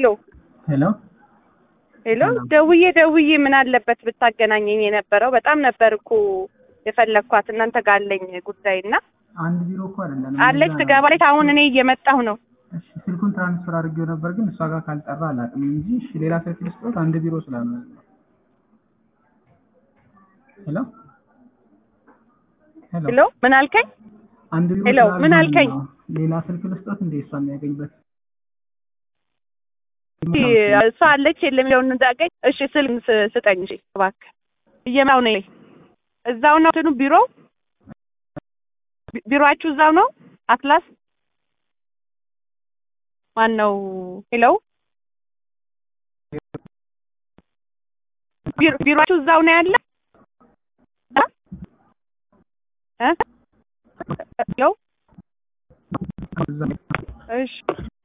ሄሎ ሄሎ ሄሎ ደውዬ ደውዬ ምን አለበት ብታገናኘኝ የነበረው በጣም ነበር እኮ የፈለግኳት እናንተ ጋር አለኝ ጉዳይ እና አንድ ቢሮ እኮ አይደለም አለች ትገባለች። አሁን እኔ እየመጣሁ ነው። እሺ ስልኩን ትራንስፈር አድርጌው ነበር ግን እሷ ጋር ካልጠራ አላውቅም እንጂ እሺ ሌላ ስልክ ልስጥዎት አንድ ቢሮ ስላለ ሄሎ ሄሎ ሄሎ ምን አልከኝ? አንድ ቢሮ ሄሎ፣ ስላለ ምን ነው። አልከኝ? ሌላ ስልክ ልስጥዎት እንደ እሷ የሚያገኝበት እሷ አለች የለም የሚለውን እንዳገኝ። እሺ ስልክ ስ- ስጠኝ እሺ እባክህ። እየመጣሁ ነኝ። እዛው ነው እንትኑ ቢሮ ቢ- ቢሮአችሁ እዛው ነው? አትላስ ማን ነው? ሄሎ ቢሮ- ቢሮአችሁ እዛው ነው ያለ? እ? እ? ሄሎ እዛ እሺ